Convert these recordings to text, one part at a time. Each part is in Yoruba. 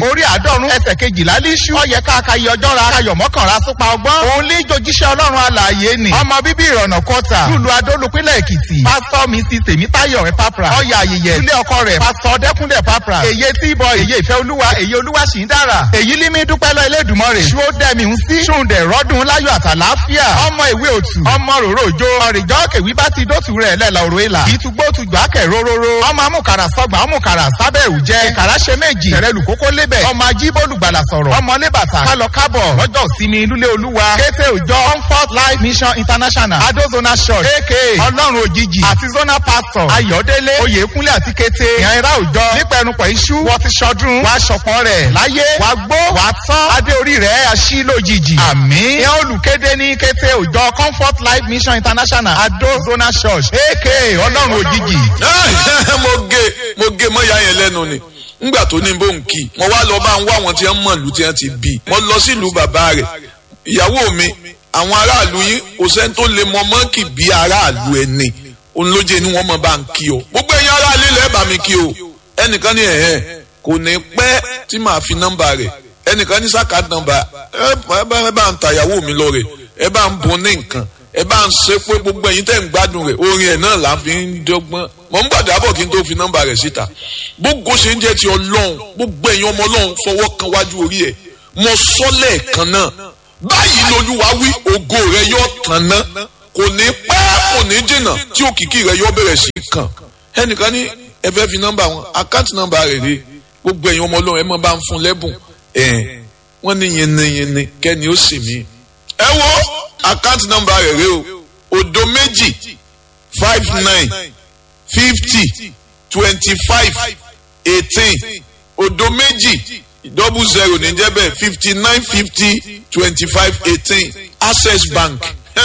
orí àádọ́rùn ẹsẹ̀ kejìlá líṣú ọyẹ káàkiri ọjọ́ ra kayọ̀ mọ́kànlá súpa ọgbọ́n òun lé jojíṣẹ́ ọlọ́run alààyè ni ọmọ bíbí ìrọ̀nà kọta lùlù adólùpínlẹ̀ èkìtì pásítọ̀ mrs tèmítáyọ̀ papra ọyà ayẹyẹ ilé ọkọ rẹ̀ pásítọ̀ dẹ́kúnlẹ̀ papra èyí tí ìbọn èyí ìfẹ́ olúwa èyí olúwa sì ń dára èyí límí dúpẹ́ lọ elédùnmọ́ rẹ̀ ṣó dẹ́mi ń sí ṣùǹdẹ̀ rọ́dún láyọ̀ àtàláfíà ọmọ ìwé òtù ọmọ ròrò òjò ọ̀rìjọ́ kèwí bá ti dótù rẹ̀ lẹ́la òrò ìlà ìtúgbó tùgbà kẹ̀ róróró ọmọ amúkàrà sọgbà amúkàrà sábẹ́ òjẹ́ ìkàrà ṣe méjì tẹ̀rẹ̀lù kókó lébẹ̀ ọmọ ajíbólùgbàlà sọ̀rọ̀ ọmọ lébàtà kálọ kábọ̀ lọ́jọ́ ìsinmi lúlé olúwa kété òjọ comfort life mission international adozona church aka ọlọ́run òjijì àti zona pastor ayọ̀délé oyèkúnlé àti kété ìyànra òjọ nípẹ̀rùpọ̀ iṣu wọ́n ti ṣọdún wàá ṣọ̀pọ̀ rẹ̀ láyé wàá gbó wàá tán adé orí rẹ̀ aṣí lójijì àmì ìyẹn olùkéde ní kété òjọ comfort life mission international adozona church aka ọlọ́run òjijì. mo gé mo gé mọ́yà yẹn lẹ́nu ni ngbà tó ní bó ń kí mo wá lọ bá ń wá àwọn tí wọ́n mọ̀ lù tí wọ́n ti bí mo lọ sílùú bàbá rẹ̀ ìyàwó mi àwọn aráàlú yín kò sẹ́ni tó lè mọ mọ́ǹkì bí aráàlú ẹni òun ló jẹ́ ni wọ́n mọ̀ bá ń kí o gbogbo ẹ̀yin aráàlú ilẹ̀ bá mi kí o ẹnìkan ní ẹ̀hẹ́ kò ní pẹ́ tí màá fi nọ́mbà rẹ̀ ẹnìkan ní sáka nọ́mbà ẹ bá ń ta ìyàwó mi lọ rẹ̀ ẹ bá ń bun ní nǹkan ẹ bá ń ṣe pé gbogbo ẹ̀yin tẹ́ ń gbádùn rẹ̀ orin ẹ̀ náà là ń fi ń dọ́gbọ́n mọ̀ ń gbàdúrà bọ̀ kí n tó fi nọ́mbà rẹ̀ síta gbogbo ṣe ń jẹ́ ti ọlọ́run gbogbo ẹ̀yin ọmọ ọlọ́run fọwọ́ kan wájú orí ẹ̀ mọ sọ́lẹ̀ kan náà báyìí lolúwa wí ògo rẹ̀ yóò tàn ná kò ní pẹ́ kò ní jìnnà tí òkìkí rẹ̀ yóò bẹ̀rẹ̀ sí kàn ẹnìkan ní ẹ fẹ́ fi nọ́mbà wọn àkáǹtì nọ́mbà rẹ̀ rè gbogbo ẹ̀yin ọmọ ọlọ́run ẹ mọ̀ bá ń fún lẹ́bùn ẹ̀ wọ́n ní yẹnnẹyẹnnẹ kẹ́ni ó sì mí ẹ wo àkáǹtì nọ́mbà rẹ̀ rè o òdo méjì five nine fifty twenty five eighteen òdo méjì double zero ní jẹ́ bẹ́ẹ̀ fifty nine fifty twenty five eighteen access bank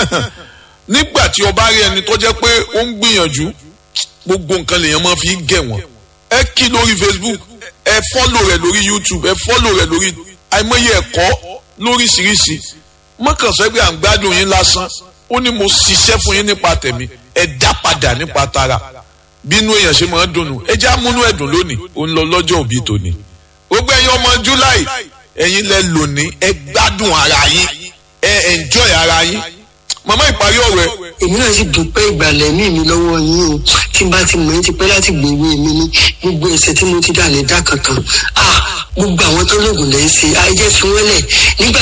nígbà tí o bá rí ẹni tó jẹ́ pé ó ń gbìyànjú gbogbo nǹkan lèèyàn máa fi gẹ̀ wọ́n ẹ kí lórí facebook ẹ fọ́lò rẹ̀ lórí youtube ẹ fọ́lò rẹ̀ lórí àìmọye ẹ̀kọ́ lóríṣiríṣi mọ́kànsẹ́ pé à ń gbádùn yín lásán ó ní mo ṣiṣẹ́ fún yín nípa tẹ̀mí ẹ dá padà nípa tara bínú èèyàn ṣe máa ń dùnnú ẹ já múnú ẹ̀dùn lónìí ó ń lọ lọ́jọ́ òbí tòní gbogbo ẹ̀yin ọmọ july ẹ̀yin lẹ lónìí ẹ gbádùn ara yín ẹ enjoy ara yín màmá ìparí ọ̀rọ̀ ẹ. èmi náà sì dúpẹ́ ìgbàlẹ̀ mí mi lọ́wọ́ yín o tí n bá ti mọ̀ ẹ́ ti pẹ́ láti gbèwé mi ní gbogbo ẹ̀sẹ̀ tí mo ti dà lẹ́dà kankan ah gbogbo àwọn tó lóògùn lẹ́yìn sí ayé tí wọ́n lẹ̀ nígbà